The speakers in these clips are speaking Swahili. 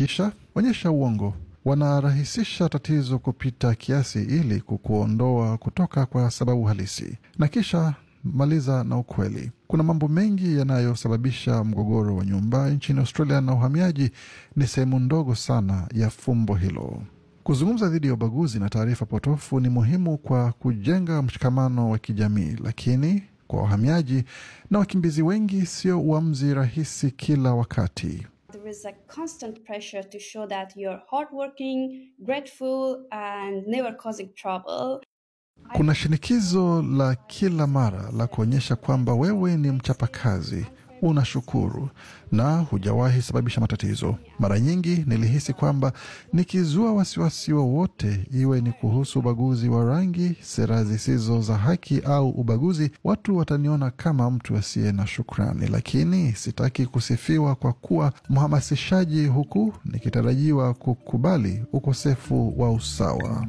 Kisha onyesha uongo. Wanarahisisha tatizo kupita kiasi ili kukuondoa kutoka kwa sababu halisi, na kisha maliza na ukweli. Kuna mambo mengi yanayosababisha mgogoro wa nyumba nchini Australia, na uhamiaji ni sehemu ndogo sana ya fumbo hilo. Kuzungumza dhidi ya ubaguzi na taarifa potofu ni muhimu kwa kujenga mshikamano wa kijamii, lakini kwa wahamiaji na wakimbizi wengi sio uamuzi rahisi kila wakati. There is a constant pressure to show that you're hardworking, grateful, and never causing trouble. Kuna shinikizo la kila mara la kuonyesha kwamba wewe ni mchapakazi, unashukuru na hujawahi sababisha matatizo. Mara nyingi nilihisi kwamba nikizua wasiwasi wowote, iwe ni kuhusu ubaguzi wa rangi, sera zisizo za haki au ubaguzi, watu wataniona kama mtu asiye na shukrani. Lakini sitaki kusifiwa kwa kuwa mhamasishaji, huku nikitarajiwa kukubali ukosefu wa usawa.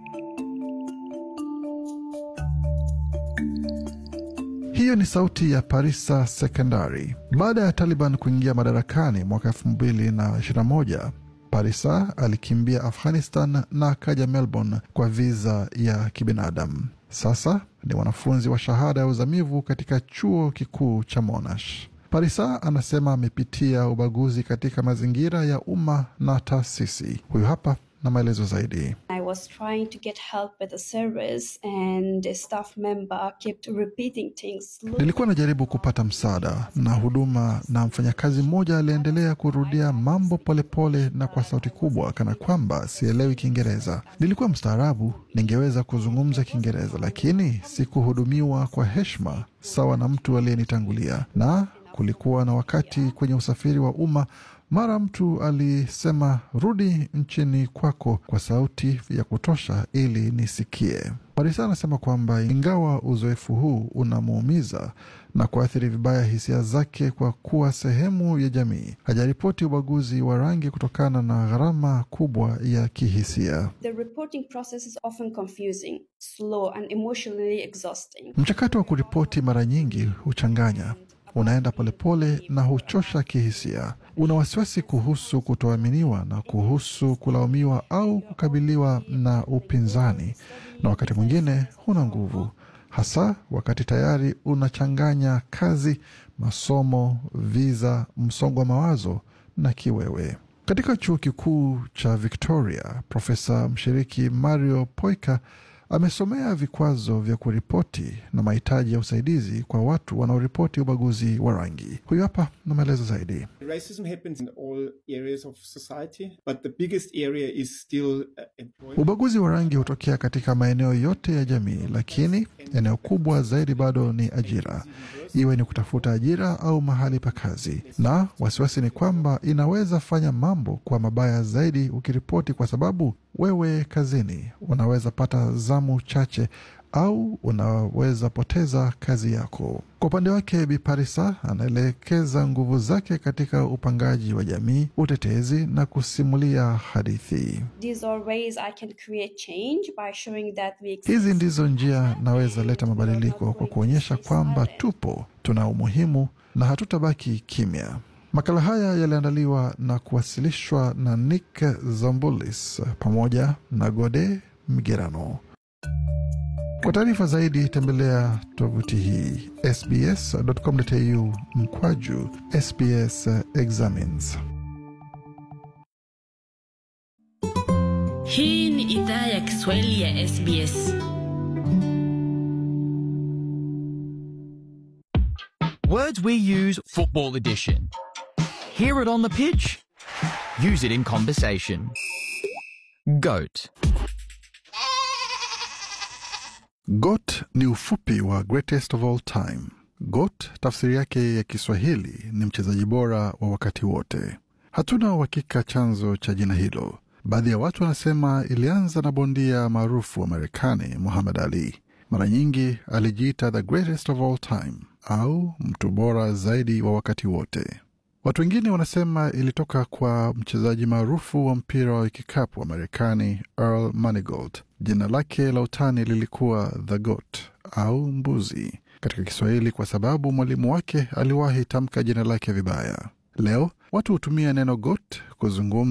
Hiyo ni sauti ya Parisa Sekondari. Baada ya Taliban kuingia madarakani mwaka elfu mbili na ishirini na moja, Parisa alikimbia Afghanistan na akaja Melbourne kwa viza ya kibinadamu. Sasa ni mwanafunzi wa shahada ya uzamivu katika chuo kikuu cha Monash. Parisa anasema amepitia ubaguzi katika mazingira ya umma na taasisi. Huyu hapa na maelezo zaidi. I was trying to get help with the service, and the staff member kept repeating things. slowly. Nilikuwa najaribu kupata msaada na huduma, na mfanyakazi mmoja aliendelea kurudia mambo polepole pole na kwa sauti kubwa, kana kwamba sielewi Kiingereza. Nilikuwa mstaarabu, ningeweza kuzungumza Kiingereza, lakini sikuhudumiwa kwa heshima sawa na mtu aliyenitangulia. Na kulikuwa na wakati kwenye usafiri wa umma mara mtu alisema rudi nchini kwako kwa sauti ya kutosha ili nisikie. Parisa anasema kwamba ingawa uzoefu huu unamuumiza na kuathiri vibaya hisia zake kwa kuwa sehemu ya jamii, hajaripoti ubaguzi wa rangi kutokana na gharama kubwa ya kihisia. The reporting process is often confusing, slow, and emotionally exhausting. Mchakato wa kuripoti mara nyingi huchanganya unaenda polepole na huchosha kihisia. Una wasiwasi kuhusu kutoaminiwa na kuhusu kulaumiwa au kukabiliwa na upinzani, na wakati mwingine huna nguvu, hasa wakati tayari unachanganya kazi, masomo, viza, msongo wa mawazo na kiwewe. Katika chuo kikuu cha Victoria, profesa mshiriki Mario Poika amesomea vikwazo vya kuripoti na mahitaji ya usaidizi kwa watu wanaoripoti ubaguzi wa rangi. Huyu hapa na maelezo zaidi. Racism happens in all areas of society, but the biggest area is still uh, employment. Ubaguzi wa rangi hutokea katika maeneo yote ya jamii, lakini eneo kubwa zaidi bado ni ajira, iwe ni kutafuta ajira au mahali pa kazi. Na wasiwasi ni kwamba inaweza fanya mambo kwa mabaya zaidi ukiripoti, kwa sababu wewe kazini unaweza pata zamu chache au unaweza poteza kazi yako. Kwa upande wake, Bi Parisa anaelekeza nguvu zake katika upangaji wa jamii, utetezi na kusimulia hadithi. These are ways I can create change by showing that we exist. Hizi ndizo njia naweza leta mabadiliko kwa kuonyesha kwamba tupo, tuna umuhimu na hatutabaki kimya. Makala haya yaliandaliwa na kuwasilishwa na Nick Zambulis pamoja na Gode Migerano. Kwa taarifa zaidi tembelea tovuti hii sbs.com.au mkwaju SBS Examines. Hii ni idhaa ya Kiswahili ya SBS. Words we use Football Edition. Hear it on the pitch. Use it in conversation. GOAT. GOAT ni ufupi wa greatest of all time. GOAT tafsiri yake ya Kiswahili ni mchezaji bora wa wakati wote. Hatuna uhakika chanzo cha jina hilo. Baadhi ya watu wanasema ilianza na bondia maarufu wa Marekani Muhammad Ali. Mara nyingi alijiita the greatest of all time au mtu bora zaidi wa wakati wote. Watu wengine wanasema ilitoka kwa mchezaji maarufu wa mpira wa kikapu wa Marekani Earl Manigault. Jina lake la utani lilikuwa the goat au mbuzi katika Kiswahili kwa sababu mwalimu wake aliwahi tamka jina lake vibaya. Leo watu hutumia neno goat kuzungumza